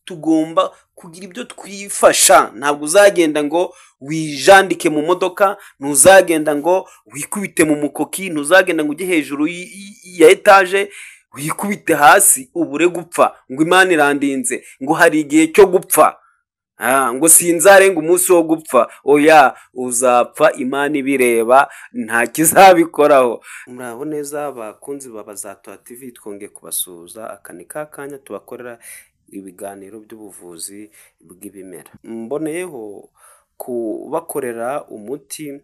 tugomba kugira ibyo twifasha ntabwo uzagenda ngo wijandike mu modoka ntuzagenda ngo wikubite mu mukoki ntuzagenda ngo ujye hejuru ya etaje wikubite hasi ubure gupfa ngo imana irandinze ngo hari igihe cyo gupfa ngo sinzarenga umunsi wo gupfa oya uzapfa imana ibireba ntakizabikoraho murabo neza bakunzi ba Bazatoha TV twongeye kubasuhuza aka ni ka kanya tubakorera ibiganiro by'ubuvuzi bw'ibimera mboneyeho kubakorera umuti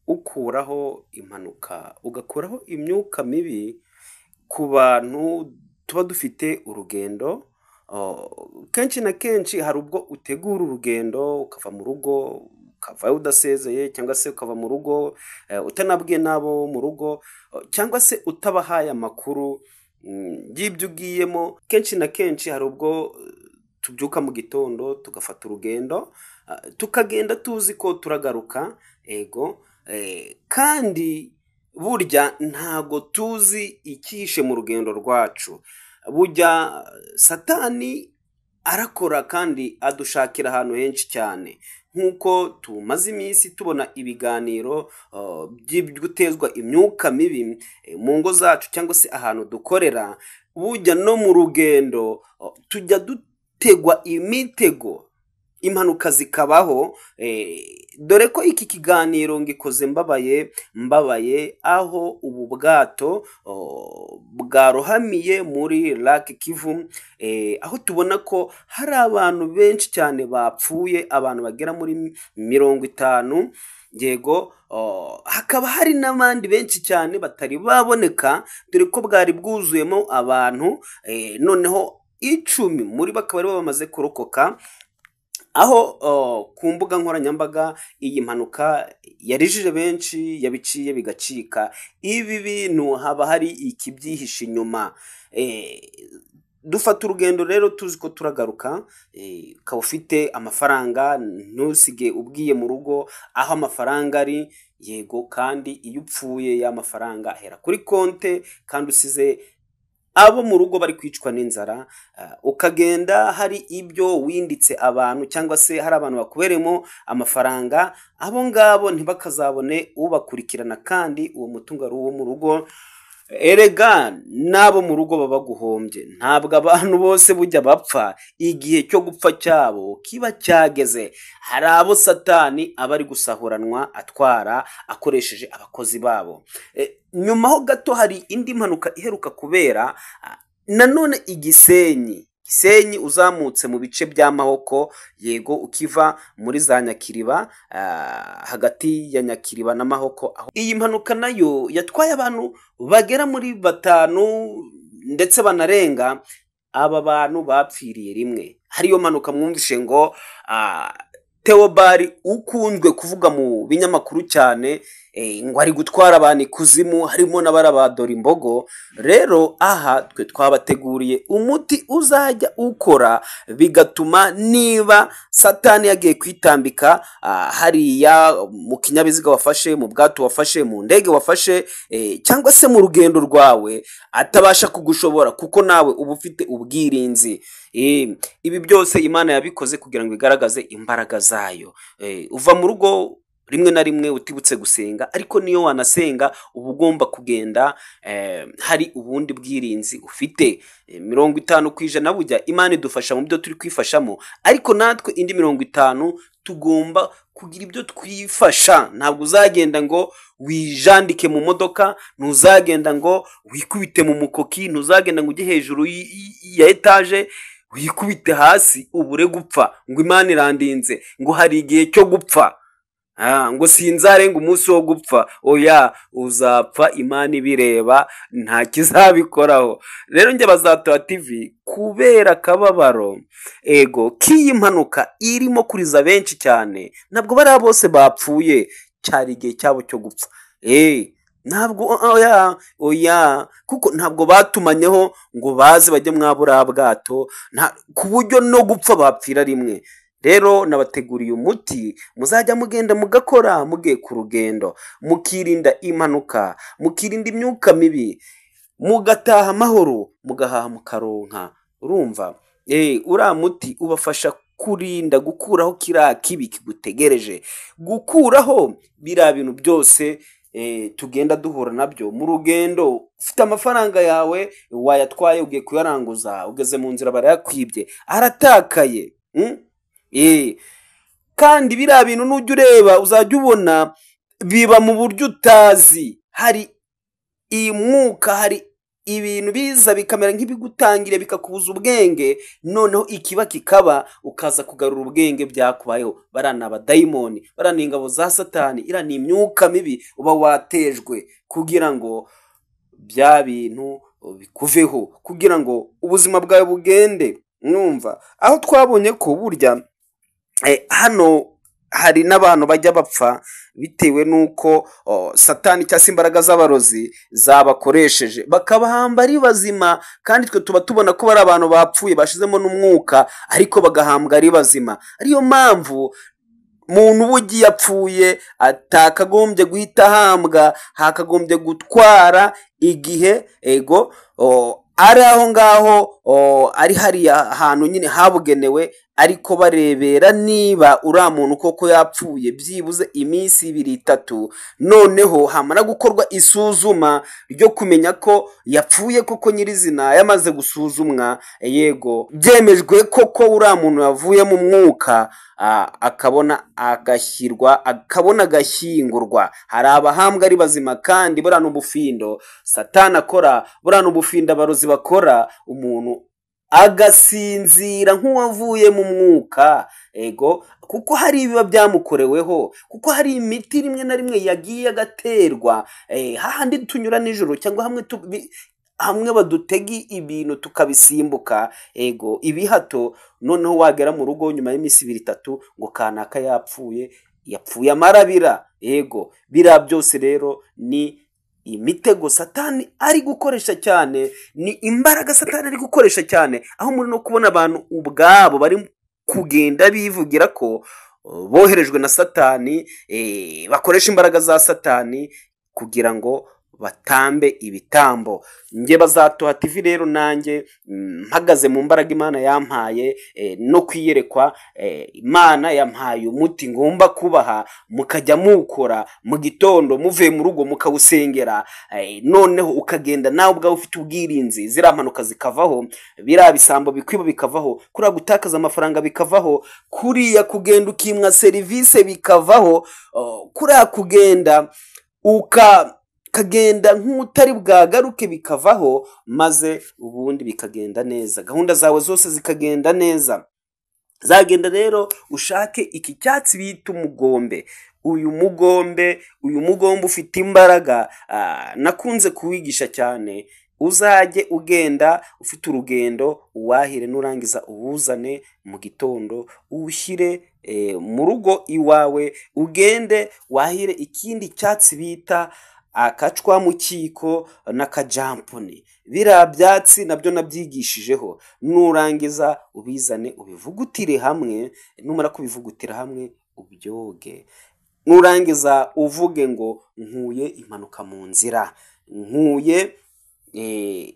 ukuraho impanuka ugakuraho imyuka mibi ku bantu tuba dufite urugendo kenshi na kenshi hari ubwo utegura urugendo ukava mu rugo ukavayo udasezeye cyangwa se ukava mu rugo utanabwiye n'abo mu rugo cyangwa se utabahaye amakuru y'ibyo ugiyemo kenshi na kenshi hari ubwo tubyuka mu gitondo tugafata urugendo tukagenda tuzi ko turagaruka ego kandi burya ntago tuzi ikihishe mu rugendo rwacu burya satani arakora kandi adushakira ahantu henshi cyane nk'uko tumaze iminsi tubona ibiganiro gutezwa imyuka mibi mu ngo zacu cyangwa se ahantu dukorera burya no mu rugendo tujya dutegwa imitego impanuka zikabaho dore ko iki kiganiro ngikoze mbabaye mbabaye aho ubu bwato bwarohamiye muri lake kivu aho tubona ko hari abantu benshi cyane bapfuye abantu bagera muri mirongo itanu yego hakaba hari n'abandi benshi cyane batari baboneka dore ko bwari bwuzuyemo abantu noneho icumi muri bakaba bari bamaze kurokoka aho ku mbuga nkoranyambaga iyi mpanuka yarijije benshi yabiciye bigacika ibi bintu haba hari ikibyihishe inyuma dufata urugendo rero tuzi ko turagaruka ukaba ufite amafaranga ntusige ubwiye mu rugo aho amafaranga ari yego kandi iyo upfuye ya mafaranga ahera kuri konte kandi usize abo mu rugo bari kwicwa n'inzara ukagenda hari ibyo winditse abantu cyangwa se hari abantu bakubereyemo amafaranga abo ngabo ntibakazabone ubakurikirana kandi uwo mutungo ari uwo mu rugo erega n'abo mu rugo baba baguhombye ntabwo abantu bose bujya bapfa igihe cyo gupfa cyabo kiba cyageze hari abo satani aba ari gusahuranwa atwara akoresheje abakozi babo nyuma ho gato hari indi mpanuka iheruka kubera nanone igisenyi gisenyi uzamutse mu bice bya mahoko yego ukiva muri za nyakiriba hagati ya nyakiriba na mahoko iyi mpanuka nayo yatwaye abantu bagera muri batanu ndetse banarenga aba bantu bapfiriye rimwe hariyo mpanuka mwumvishe ngo teobari ukunzwe kuvuga mu binyamakuru cyane ngo ari gutwara abantu ikuzimu harimo n'abarabadora imbogo rero aha twe twabateguriye umuti uzajya ukora bigatuma niba satani yagiye kwitambika hariya mu kinyabiziga wafashe mu bwato wafashe mu ndege wafashe cyangwa se mu rugendo rwawe atabasha kugushobora kuko nawe uba ufite ubwirinzi ibi byose imana yabikoze kugira ngo igaragaze imbaraga zayo uva mu rugo rimwe na rimwe utibutse gusenga ariko niyo wanasenga uba ugomba kugenda hari ubundi bwirinzi ufite mirongo itanu ku ijana bujya imana idufasha mu byo turi kwifashamo ariko natwe indi mirongo itanu tugomba kugira ibyo twifasha ntabwo uzagenda ngo wijandike mu modoka ntuzagenda ngo wikubite mu mukoki ntuzagenda ngo ujye hejuru ya etaje wikubite hasi ubure gupfa ngo imana irandinze ngo hari igihe cyo gupfa ngo sinzarenga umunsi wo gupfa oya uzapfa imana ibireba ntakizabikoraho rero njye Bazatoha TV kubera akababaro ego k'iyi mpanuka irimo kuriza benshi cyane ntabwo bariya bose bapfuye cyari igihe cyabo cyo gupfa ntabwo oya oya kuko ntabwo batumanyeho ngo baze bajye buriya bwato ku buryo no gupfa bapfira rimwe rero nabateguriye umuti muzajya mugenda mugakora mugiye ku rugendo mukirinda impanuka mukirinda imyuka mibi mugataha amahoro mugahaha mukaronka urumva uriya muti ubafasha kurinda gukuraho kiriya kibi kigutegereje gukuraho biriya bintu byose tugenda duhura nabyo mu rugendo ufite amafaranga yawe wayatwaye ugiye kuyaranguza ugeze mu nzira barayakwibye aratakaye kandi biriya bintu n'ujya ureba uzajya ubona biba mu buryo utazi hari imwuka hari ibintu biza bikamera nk'ibigutangira bikakubuza ubwenge noneho ikiba kikaba ukaza kugarura ubwenge byakubayeho bariya ni abadayimoni bariya ni ingabo za satani iriya ni imyuka mibi uba watejwe kugira ngo bya bintu bikuveho kugira ngo ubuzima bwawe bugende mwumva aho twabonye ko burya hano hari n'abantu bajya bapfa bitewe n'uko satani cyangwa se imbaraga z'abarozi zabakoresheje bakabahamba ari bazima kandi twe tuba tubona ko bari abantu bapfuye bashizemo n'umwuka ariko bagahambwa ari bazima ariyo mpamvu muntu uba ugiye apfuye atakagombye guhita ahambwa hakagombye gutwara igihe ego ari aho ngaho ari hariya hantu nyine habugenewe ariko barebera niba uriya muntu koko yapfuye byibuze iminsi ibiri itatu noneho hamara gukorwa isuzuma ryo kumenya ko yapfuye koko nyirizina yamaze gusuzumwa yego byemejwe koko uriya muntu yavuye mu mwuka akabona agashyirwa akabona agashyingurwa hari abahambwa ari bazima kandi buriya ni ubufindo satana akora buriya ni ubufindo abarozi bakora umuntu agasinzira nk'uwavuye mu mwuka ego kuko hari ibiba byamukoreweho kuko hari imiti rimwe na rimwe yagiye agaterwa hahandi tunyura nijoro cyangwa hamwe hamwe badutega ibintu tukabisimbuka ego ibihato noneho wagera mu rugo nyuma y'iminsi ibiri itatu ngo kanaka yapfuye yapfuye amarabira yego biriya byose rero ni imitego satani ari gukoresha cyane ni imbaraga satani ari gukoresha cyane aho muri no kubona abantu ubwabo bari kugenda bivugira ko boherejwe na satani bakoresha imbaraga za satani kugira ngo batambe ibitambo nge bazatoha tivi rero nanjye mpagaze mu mbaraga imana yampaye no kwiyerekwa imana yampaye umuti ngomba kubaha mukajya muwukora mu gitondo muvuye mu rugo mukawusengera noneho ukagenda nawe ubwawe ufite ubwirinzi ziriya mpanuka zikavaho biriya bisambo bikwiba bikavaho kuriya gutakaza amafaranga bikavaho kuriya kugenda ukimwa serivisi bikavaho kuriya kugenda uka kagenda nk'utari bwagaruke bikavaho maze ubundi bikagenda neza gahunda zawe zose zikagenda neza zagenda rero ushake iki cyatsi bita umugombe uyu mugombe uyu mugombe ufite imbaraga nakunze kuwigisha cyane uzajye ugenda ufite urugendo uwahire nurangiza uwuzane mu gitondo uwushyire mu rugo iwawe ugende wahire ikindi cyatsi bita akacwa mu kiko n'akajampuni biriya byatsi nabyo nabyigishijeho nurangiza ubizane ubivugutire hamwe numara kubivugutira hamwe ubyoge nurangiza uvuge ngo nkuye impanuka mu nzira nkuye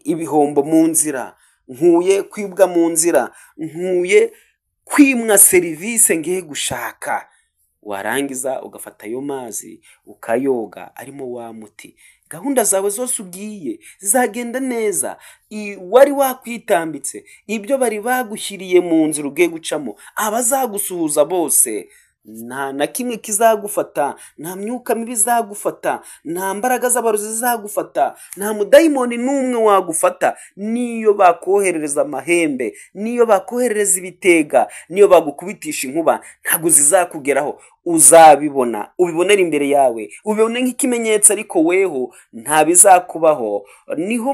ibihombo mu nzira nkuye kwibwa mu nzira nkuye kwimwa serivisi ngiye gushaka warangiza ugafata ayo mazi ukayoga arimo wa muti gahunda zawe zose ubwiye zizagenda neza wari wakwitambitse ibyo bari bagushyiriye mu nzira ugiye gucamo abazagusuhuza bose nta na kimwe kizagufata nta myuka mibi izagufata nta mbaraga z'abarozi zizagufata nta mudayimoni n'umwe wagufata niyo bakoherereza amahembe niyo bakoherereza ibitega niyo bagukubitisha inkuba ntabwo zizakugeraho uzabibona ubibonere imbere yawe ubibone nk'ikimenyetso ariko weho nta bizakubaho niho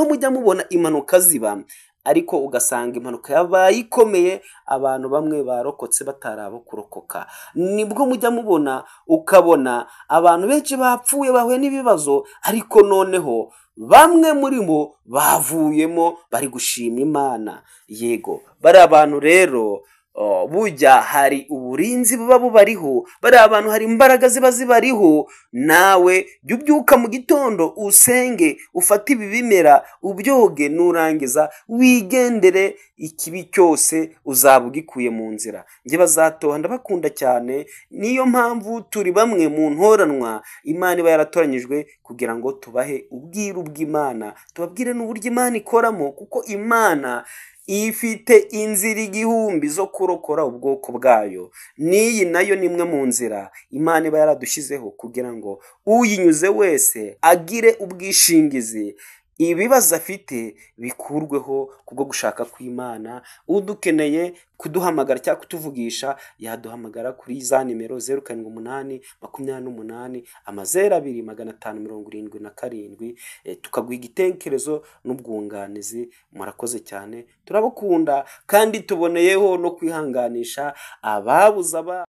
mujya mubona impanuka ziba ariko ugasanga impanuka yabaye ikomeye abantu bamwe barokotse batarabo kurokoka nibwo mujya mubona ukabona abantu benshi bapfuye bahuye n'ibibazo ariko noneho bamwe muri bo bavuyemo bari gushima imana yego bari abantu rero Oh, bujya hari uburinzi buba bubariho bariya bantu hari imbaraga ziba zibariho nawe jya ubyuka mu gitondo usenge ufate ibi bimera ubyoge nurangiza wigendere ikibi cyose uzaba ugikuye mu nzira njye bazatoha ndabakunda cyane niyo mpamvu turi bamwe mu ntoranwa imana iba yaratoranyijwe kugira ngo tubahe ubwiru bw'imana tubabwire n'uburyo imana ikoramo kuko imana ifite inzira igihumbi zo kurokora ubwoko bwayo n'iyi nayo ni imwe mu nzira imana iba yaradushyizeho kugira ngo uyinyuze wese agire ubwishingizi ibibazo afite bikurweho kubwo gushaka kw'imana udukeneye kuduhamagara cyangwa kutuvugisha yaduhamagara kuri za nimero zeru karindwi umunani makumyabiri n'umunani amazeru abiri magana atanu mirongo irindwi na karindwi Eh, tukaguha igitekerezo n'ubwunganizi murakoze cyane turabukunda kandi tuboneyeho no kwihanganisha ababuze ababo